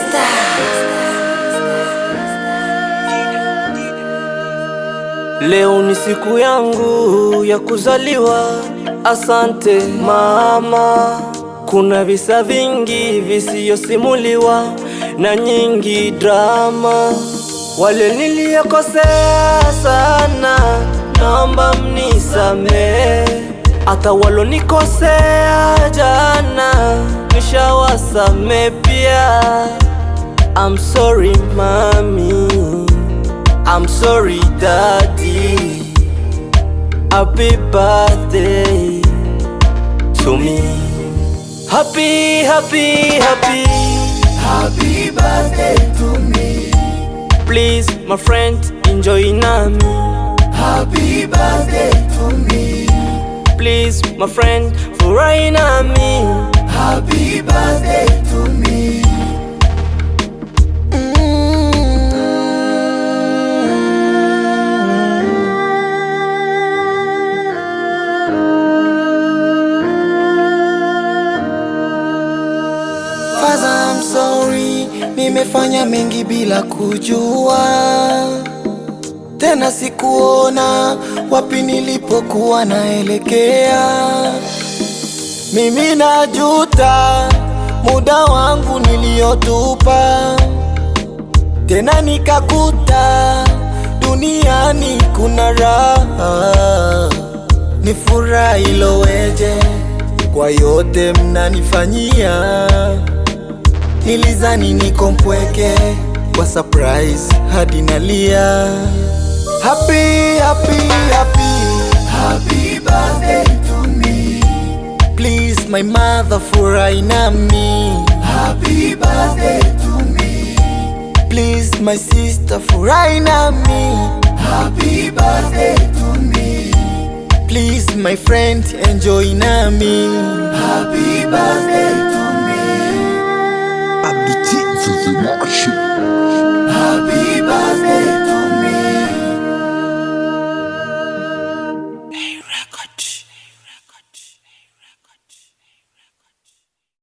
Leo ni siku yangu ya kuzaliwa, asante mama. Kuna visa vingi visiyosimuliwa na nyingi drama. Wale niliyokosea sana, naomba mnisamehe. Hata walonikosea jana, nishawasame pia. I'm sorry mami. I'm sorry, daddy. Happy birthday to me. Happy, happy, happy. Happy birthday to me. Please, my friend, enjoy nami. Happy birthday to me. Please, my friend, furahi nami. Happy birthday to me. Father, I'm sorry, nimefanya mengi bila kujua, tena sikuona wapi nilipokuwa naelekea. Mimi najuta muda wangu niliotupa, tena nikakuta duniani kuna raha. Ni furaha iloweje kwa yote mnanifanyia. Nilizani niko mpweke kwa surprise hadi nalia. Happy, happy, happy. Happy birthday to me. Please my mother furahi nami. Happy birthday to me. Please my sister furahi nami. Happy birthday to me. Please my friend enjoy nami. Happy birthday to me. Abditi Vivimashi Happy